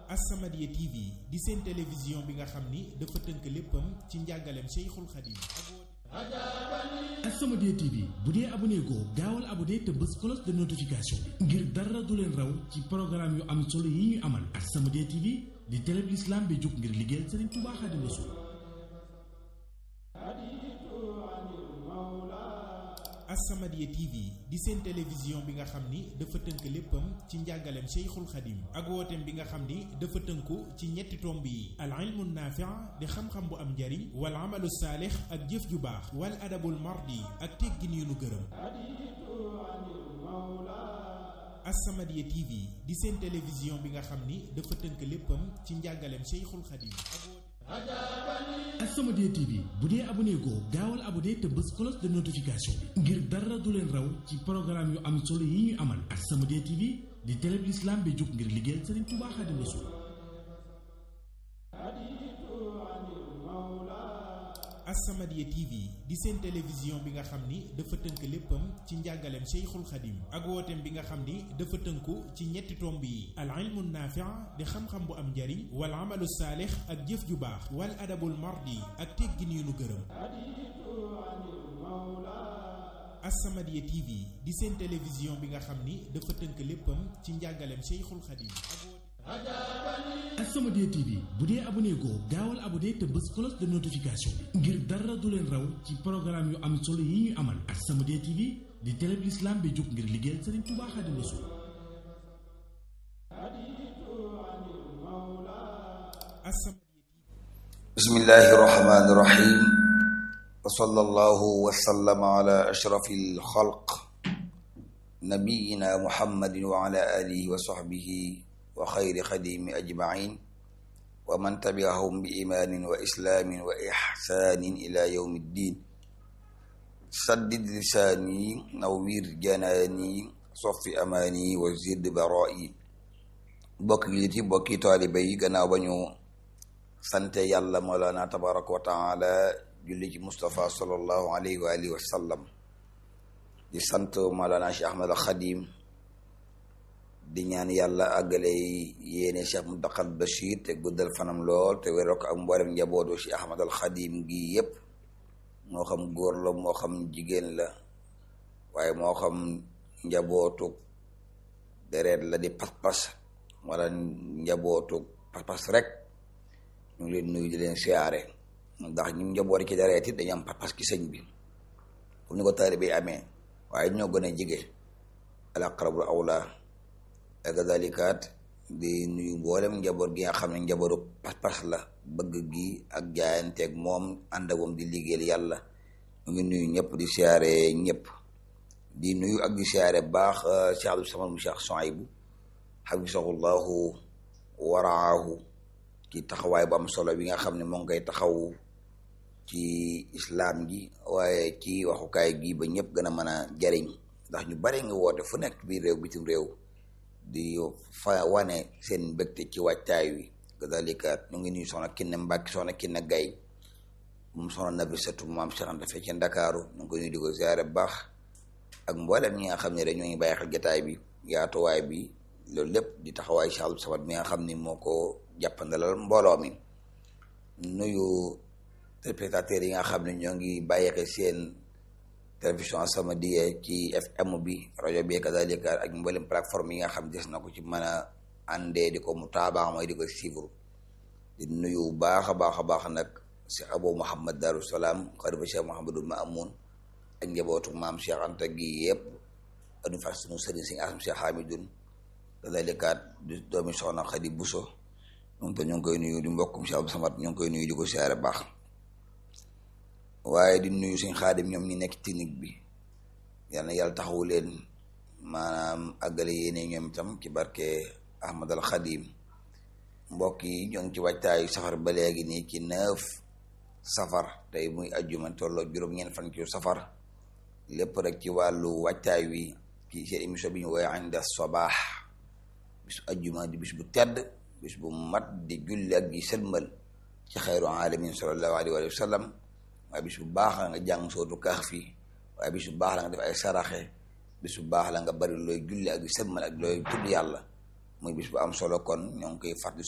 As-Samadiyya TV di seen télévision bi nga xam ni dafa tënk léppam ci njàngaleem Cheikhul Khadim As-Samadiyya TV bu dee abonné goo gaawal abonné te bës cloche de notification bi ngir dara du leen raw ci programme yu am solo yi ñu amal As-Samadiyya TV di télé bi l'islam bi jóg ngir liggéeyal Serigne Touba Khadim Rassoul As-Samadiyya TV di seen télévision bi nga xam ni dafa tënk léppam ci njàngaleem Cheikhul Khadim ak wooteem bi nga xam ni dafa tënku ci ñetti tomb yi al ilmu naafi' di xam-xam bu am njariñ wal amalu saalix ak jëf ju baax wal adabul mardi ak teggin yu nu gërëm As-Samadiyya TV di seen télévision bi nga xam ni dafa tënk léppam ci njàngaleem Cheikhul Khadim As-Samadiyya TV bu dee abonné goo gaawal abonné te bës cloche de notification bi ngir dara du leen raw ci programme yu am solo yi ñu amal As-Samadiyya TV di télé bi l'islam bi jóg ngir liggéeyal Serigne Touba Khadim Rassoul As-Samadiyya TV di seen télévision bi nga xam ni dafa tënk léppam ci njàngaleem Cheikhul Khadim ak wooteem bi nga xam ni dafa tënku ci ñetti tomb yi al ilmu naafi' di xam-xam bu am njariñ wal amalu saalix ak jëf ju baax wal adabul mardi ak teggin yu nu gërëm As-Samadiyya TV di seen télévision bi nga xam ni dafa tënk léppam ci njàngaleem Cheikhul Khadim As-Samadiyya TV bu dee abonné goo gaawal abonné te bës cloche de notification bi ngir dara du leen raw ci programme yu am solo yi ñu amal As-Samadiyya TV di télé bi l'islam bi jóg ngir liggéeyal Serigne Touba Khadim Rassoul bismillahi irrahmani irrahim wa sallallahu wa sallama ala ashrafi alxalq nabiyina muhammadin wa ala alihi wa sahbihi wa xayri xadimi ajmain wa man tabiahum bi imaanin wa islaamin wa ixsaanin ila yawmi ddin saddid lisaani nawwir janaani soffi amaani wa zid baraa'i bokk yi ci bokki taalibe yi gannaaw ba ñu sante yàlla moolaana tabaraka wa taala julli ci Mustafa sallallahu alayhi wa alihi wa sallam di sant moolaana Cheikh Ahmad al Xadim di ñaan yàlla àggale yéene Cheikh Muntaqa Bachir te guddal fanam lool te wéral ko ak mboolem njabootu Cheikh Ahmad al Xadim gi yépp moo xam góor la moo xam jigéen la waaye moo xam njabootu deret la di pas-pas wala njabootu pas-pas rek ñu ngi leen nuyu di leen siyaare ndax ñu njaboot ci deret it dañu am pas-pas ci sëñ bi comme ni ko taalibe yi amee waaye ñoo gën a jige al aqrabul awla kadalikaat di nuyu mboolem njaboot gi nga xam ne njabootu pas-pas la bëgg gi ak jaayanteeg moom ànd ak moom di liggéeyal yàlla ñu ngi nuyu ñëpp di siyaare ñëpp di nuyu ak di siyaare baax Cheikh Abdou Samad mu Cheikh Souaïbou xafisahullahu waraahu ci taxawaay bu am solo bi nga xam ne moo ngi koy taxaw ci islaam gi waaye ci waxukaay gi ba ñëpp gën a mën a jariñ ndax ñu bare nga woote fu nekk biir réew bitim réew di fa wane seen mbégte ci wàccaay wi kadalika ñu ngi nuyu soxna kinne mbàkki soxna kinne gay moom soxna nabi satu maam Cheikh Anta fee ci ndakaaru ñu ngi koy nuyu di ko ziare baax ak mboolem ñi nga xam ne rek ñoo ngi bàyyi xel jotaay bi yaatuwaay bi loolu lépp di taxawaay Cheikh Abdou Samad mi nga xam ni moo ko jàppandalal mbooloo mi nuyu téléspectateurs yi nga xam ne ñoo ngi bàyyi xel seen télévision As-Samadiyya ci FM bi rajo bi kadalika ak mboolem plateforme yi nga xam des na ko ci mën a àndee di ko mu taabaa mooy di ko suivre di nuyu baax a baax a baax nag si Abu Muhammad Darou Salaam xarifa Cheikh Mouhamadul Maamoun ak njabootu maam Cheikh Anta gi yëpp adu fas sunu sëriñ si asam Cheikh Hamidun kadalikaat di doomi soxna Xadi Buso moom te ñu ngi koy nuyu di mbokkum Cheikh Abdou Samad ñu ngi koy nuyu di ko siyaare baax waaye di nuyu suñ xaadim ñoom ñi nekk technique bi yal na yàlla taxawu leen maanaam àggale yéene ñoom itam ci barke Ahmad al Xadim mbokk yi ñoo ngi ci waajtaayu safar ba léegi nii ci neuf safar tey muy ajjuma tolloo juróom-ñeent fan ci safar lépp rek ci wàllu waajtaay wi ci seen émission bi ñu woowee Inda Sabaax bisu ajjuma di bis bu tedd bis bu mat di julli ak di sëlmal ci xayru alamin sallallahu alayhi wa sallam waaye bis bu baax la nga jàng sootu kaax fii waaye bis bu baax la nga def ay saraxe bis bu baax la nga bari looy julli ak di sëlmal ak looy tudd yàlla muy bis bu am solo kon ñoo ngi koy fàttali